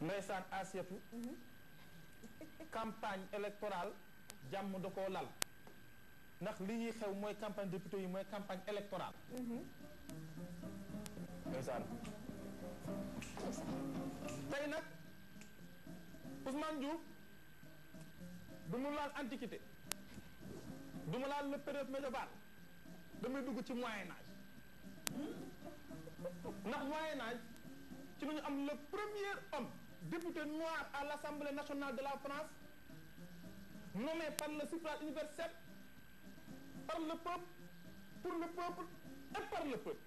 ndeysaan Asiatu campagne électorale jàmm da koo lal ndax li ñuy xew mooy campagne député yi mooy campagne électorale ndeysaan tey nag Ousmane Diouf du mu laal antiquité du mu laal le période médiévale damay dugg ci moyen âge ndax moyen âge ci la ñu am le premier homme député noir à l'Assemblée nationale de la France nommé par le suffrage universel par le peuple pour le peuple et par le peuple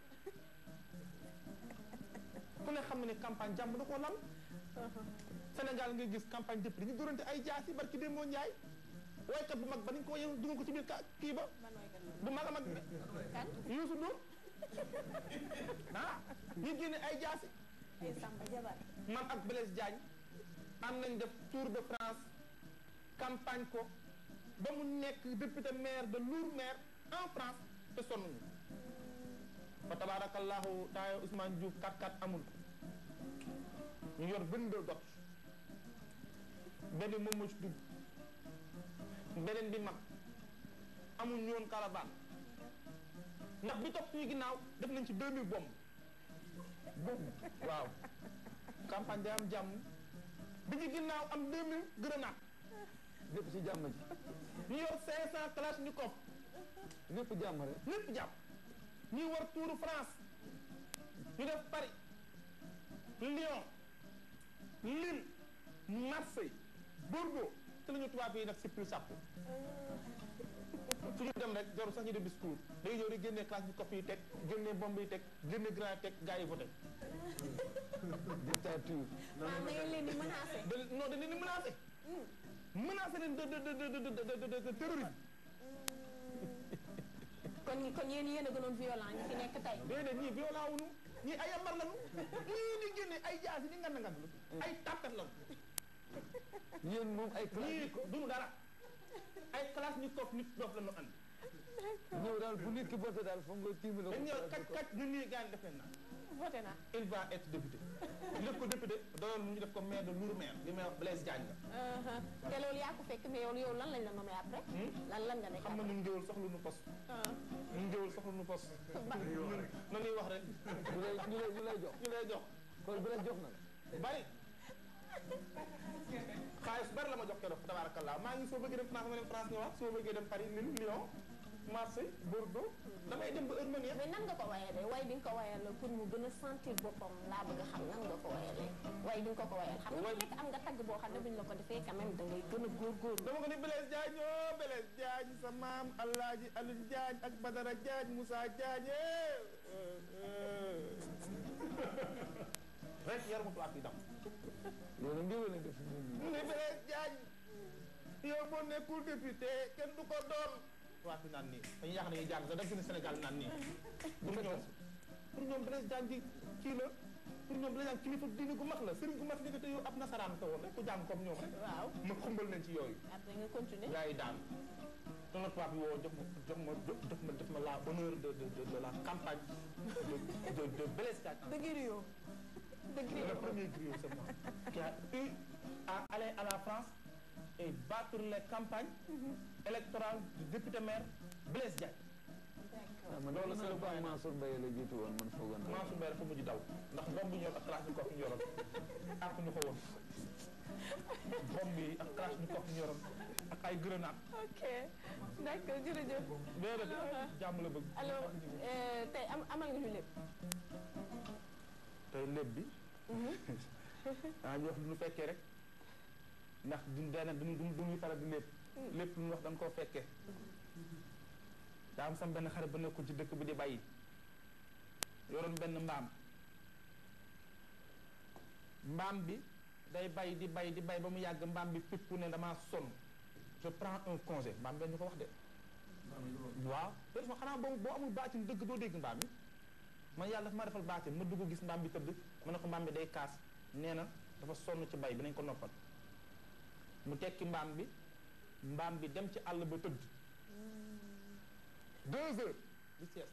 ku ne xam ne ne campagne jàmm da koo lal Sénégal ngay gis campagne député ñu dorante ay jaasi barki démboo Njaay woykat bu mag ba dañ ko yow dugal ko ci biir ka kii ba bu mag a mag bi Youssou Ndour ah ñu génne ay jaasi ay Samba Jabar man ak Blaise Diagne am nañ def tour de France campagne ko ba mu nekk député maire de Lourmaire en France te sonnuñu fa tabarakallahu taaya Ousmane Diouf 4-4 amul ñu yor 22 dot benn moom moo ci dugg beneen bi mag amul ñoon caravane ndax bi topp suñu ginnaaw def nañ ci 2000 bomb bomb waaw campagne day am jàmm bi ci ginnaaw am 2000 grenade lépp ci jàmm ji ñu yor 500 kalachnikov lépp jàmm rek lépp jàmm ñuy war tuuru France ñu def Paris Lyon Lille Marseille Bordeaux te la ñu tubaab yi nag si plus sàpp fu ñu dem rek jarul sax ñu def discours day ñëw di génnee classe bi copie yi teg génnee bombe yi teg génnee grenade teg gars yi voté dictature maanaam da ngeen leen di menacé da non dañ leen di menacé menacé leen de de de de de de de de terrorisme kon kon yéen yéen a gënoon violent ñi fi nekk tey déedéet ñii violent wuñu ñii ay yambar lañu ñii di génne ay jaasi di ngand ngand ay tàppat lañu yéen moom ay classe ñii duñu dara ay classe ñu toog nit dof lañu andi ñëw daal bu nit ki voté daal foog nga tiimi la dañ ñëw kaj kaj ñun ñii gaañ def leen naa voté naa il va être député def ko député doyoon ñu def ko maire de Lourmaire li may wax Blaise Diagne la te loolu yaa ko fekk mais yow yow lan lañ la nommé après lan lan nga nekk xam nga ñun ngéwul soxlu nu poste ñun ngéwul soxlu nu poste ñun na ñuy wax rek ñu lay ñu lay ñu lay jox ñu lay jox kon bu la jox na la bari xaalis bari la ma jox keroog tabarakallah maa ngi soo bëggee dem France ma dem France ñëwaat soo bëggee dem Paris Lille Lyon Marseille Bordeaux damay dem ba heure ma neex mais nan nga ko wayalee way bi nga ko wayalee pour mu gën a sentir boppam laa bëgg a xam nan nga ko wayalee way bi nga ko ko wayal xam nga nekk am nga tagg boo xam ne buñ la ko defee quand même da ngay gën a góorgóorlu dama ko ni Blaise Diagne oo Blaise Diagne sa maam Alaaji Alioune Diagne ak Badara Diagne Moussa Diagne rek yar mu tubaab yi dam loolu ngéwél la def ñun ñi mu ne Blaise Diagne yow boo nekkul député kenn du ko doon tubaab yi naan nii dañuy yàq dañuy jàng sax da gën a Sénégal naan nii pour ñoom pour ñoom Blaise Diagne ji kii la pour ñoom Blaise Diagne kilifa diine gu mag la sëriñ gu mag ni ko te yow ab nasaraan ko woon rek ku jàng comme ñoom rek waaw ma xumbal leen ci yooyu après nga continuer gars yi daan te la tubaab bi woo jox ma jox ma jox ma def ma la honneur de de de de la campagne de de de Blaise Diagne de griot de le griot premier griot c'est moi qui a eu à aller à la France et battre les campagnes électorales du député maire Blaise Diagne ah man loolu loolu c'est le la moyen ba Mansour Mbaye la jiitu woon man foogoon naa Mansour Mbaye dafa mujj daw ndax bomb bi ñor ak classe ñu kof ñu yoroon ak ñu ko woon bomb yi ak classe ñu kof ñu yoroon ak ay grenade ok d'accord jërëjëf déedéet jàmm la bëgg alors euh, tey am amal nga ñu lépp tey lépp bi ah ñu wax lu ñu fekkee rek ndax duñ benn duñ duñ duñuy faral di lépp lépp lu ñu wax dañ koo fekkee daa am sam benn xarit ba nekkul ci dëkk bi di bàyyi yoroon benn mbaam mbaam bi day bay di bay di bay ba mu yàgg mbaam bi pippu ne damaa sonn je prends un congé mbaam benn ñu ko wax de waaw te ma xanaa boo boo amul baatin dëgg doo dégg mbaam yi man yàlla dafa ma defal baatin ma dugg gis mbaam bi tëdd ma ne ko mbaam bi day kaas nee na dafa sonn ci bay bi nañ ko noppal mu tekki mbaam bi mbaam bi dem ci àll ba tëdd deux heures di sieste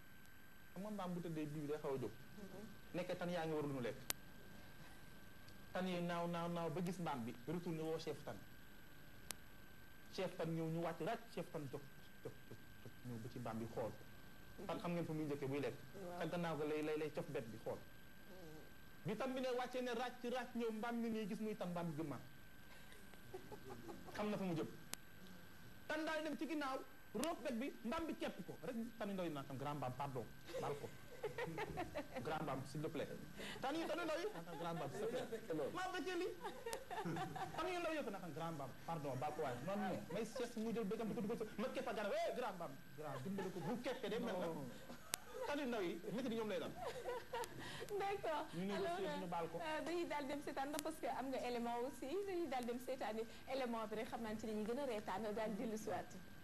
xam nga mbaam bu tëddee bii bi day xaw a jóg nekkee tan yaa ngi war lu ñu lekk tan yi naaw naaw naaw ba gis mbaam bi retourné woo chef tan chef tan ñëw ñu wàcc rek chef tan jóg jóg jóg jóg ñëw ba ci mbaam bi xool tan xam ngeen fa muy njëkkee buy lekk Waaw. te gannaaw ga lay lay lay cof bet bi xool bi tan bi ne wàccee ne ràcc ràcc ñëw mbaam mi nii gis muy tan mbaam bi gëmmaan xam na fa mu jëm tan daal dem ci ginnaaw roof bet bi mbaam bi kepp ko rek tan ndoy naa tam grand mbaam pardon baal ko grand mbaam s'il te plaît tan yi tan ndoy naka grand mbaam s'il te plaît maa bëccee li tan yu ndaw yëpp naka grand mbaam pardon baal ko waaye non non may sees mu jël bëggam di ko dugal sa ma keppa garab eh grand mbaam grand dimbali ko bu keppee de mel na tan yu ndaw yi métti di ñoom lay dal d'accord Ñu négocier alors ñu baal ko. euh, dañuy daal dem seetaan ndax parce que am nga élément aussi dañuy daal dem seetaan élément bi rek xam naa ci la ñuy gën a reetaan daal dellu si waat